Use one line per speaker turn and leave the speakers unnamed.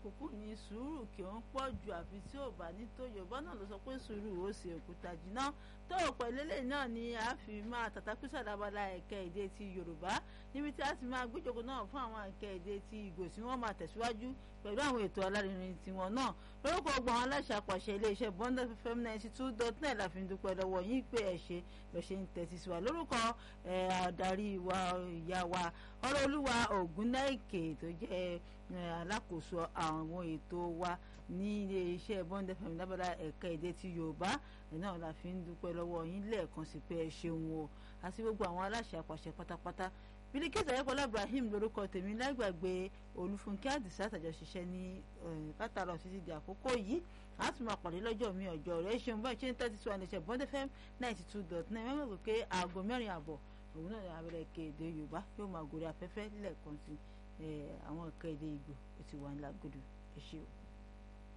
kúkú ní sùúrù kí ó ń pọ̀ jù àfi tí ò bá ní tó yorùbá náà ló sọ pé sùúrù ó sì òkúta jìnnà tó pẹ̀lú eléyìí náà ni a fi máa tàtàkùsà dábàlá ẹ̀ka èdè ti yorùbá níbi tí a ti máa gbéjọkọ náà fún àwọn ẹ̀ka èdè ti ìgbò tí wọ́n máa tẹ̀síwájú pẹ̀lú àwọn ètò alárinrin tiwọn náà lórúkọ ọgbọ̀n aláṣà àpàṣẹ iléeṣẹ́ bond fm ninety two dot net la fi ń dúpẹ́ lọ́wọ́ yín pé ẹ̀ ṣe lọ́ ṣe ń tẹ̀sí sí wa lórúkọ adarí wa ìyá wa ọ̀rọ̀ olúwa ògúnnáìkè tó jẹ́ alákòóso àwọn ètò wa ní iléeṣẹ́ bond fm lábàdà ẹ̀ka èdè ti yorùbá náà la fi ń dúpẹ́ lọ́wọ́ yín lẹ́ẹ̀kan sí pé ẹ ṣeun o àti gbogbo àwọn aláṣẹ àpàṣẹ pátápátá bílíkẹ́tì ayẹ́kọ́lá ibrahim lórúkọ tèmi lágbàgbé olúfúnkẹ́ àdìsá àtàjọ ṣiṣẹ́ ní látàrọ̀ títí di àkókò yìí a tún máa pàdé lọ́jọ́ mi ọjọ́ rẹ̀ ṣeun báyìí ṣe ń tẹ́tí sí wa ní iṣẹ́ bond fm ninety two dot nine mẹ́mọ́ pé pé aago mẹ́rin àbọ̀ òun náà ní abẹ́rẹ́ kéde yorùbá yóò máa gòrí afẹ́fẹ́ lẹ́ẹ̀kan sí àwọn kéde ìgbò ó ti wà ní lágbódò ẹ ṣé o.